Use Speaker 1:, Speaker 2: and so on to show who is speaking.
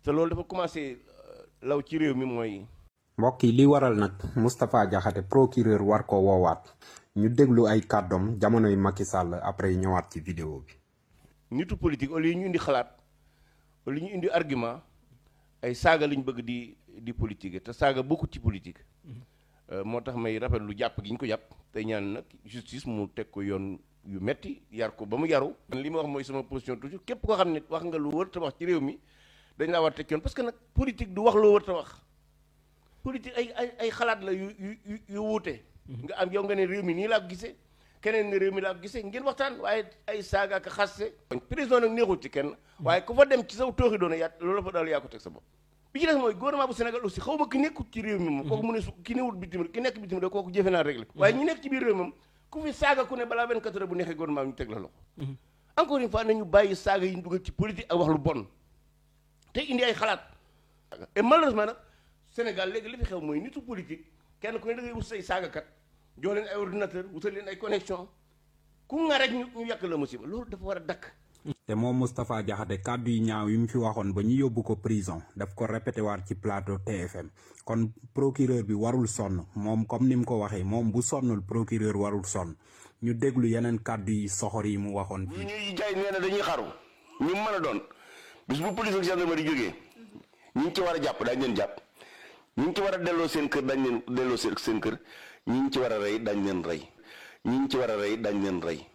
Speaker 1: te loolu dafa commencé law ci réew mi mooy.
Speaker 2: mbokk yi li waral nag Moustapha Diakhaté procureur war ko woowaat ñu déglu ay kàddoom jamonoy Macky Sall après ñëwaat ci vidéo bi.
Speaker 1: nitu politique au lieu ñu indi xalaat au lieu ñu indi argument ay saaga lañ bëgg di di politique te saaga bokkut ci politique. moo tax may rafetlu jàpp gi ñu ko jàpp tey ñaan nag justice mu teg ko yoon yu metti yar ko ba mu yaru. li ma wax mooy sama position toujours képp koo xam ne wax nga lu wër te wax ci réew mi dañ laa war teg yoon parce que nag politique du wax loo wër te wax. politique ay ay ay xalaat la yu yu yu wuute. nga am yow nga ne réew mi nii laa ko gisee keneen ne réew mi laa ko gisee ngeen waxtaan waaye ay saaga ak xaste prison nag neexul ci kenn. waaye ku fa dem ci saw tooxi doona yaa loolu la fa daal yaa ko teg sa bopp. bi ci des mooy gouvernement bu Sénégal aussi xaw ma ki nekkut ci réew mi moom. kooku mu ne su ki newut bitim ki nekk bitim rek kooku jëfe naa réglé. waaye ñi nekk ci biir réew moom ku fi saaga ku ne balaa 24 heures bu neexee gouvernement bi ñu teg la loxo. encore une fois nañu bàyyi saaga yi ñu dugal ci politique ak wax lu bon te indi ay xalaat et malheureusement nag Sénégal léegi li fi xew mooy nitu politique kenn ku ne da ngay wut say saagakat jox leen ay ordinateur wutal leen ay connexion ku nga rek ñu ñu yàq la musiba loolu dafa war a dakk
Speaker 2: te moom Moustapha Diakhaté kàddu yi ñaaw yi mu fi waxoon ba ñu yóbbu ko prison daf ko répété waat ci plateau TFM kon procureur bi warul sonn moom comme ni mu ko waxee moom bu sonnul procureur warul sonn ñu déglu yeneen kàddu yi soxor yi mu waxoon fii.
Speaker 1: ñuy jaay nee na dañuy xaru ñu mën a doon bis bu police ak gendarmerie jógee ñi ngi ci war a jàpp daañu leen jàpp ñi ngi ci war a delloo seen kër dañ leen delloo seen kër ñi ngi ci war a rey dañ leen rey ñi ngi ci war a rey dañ leen rey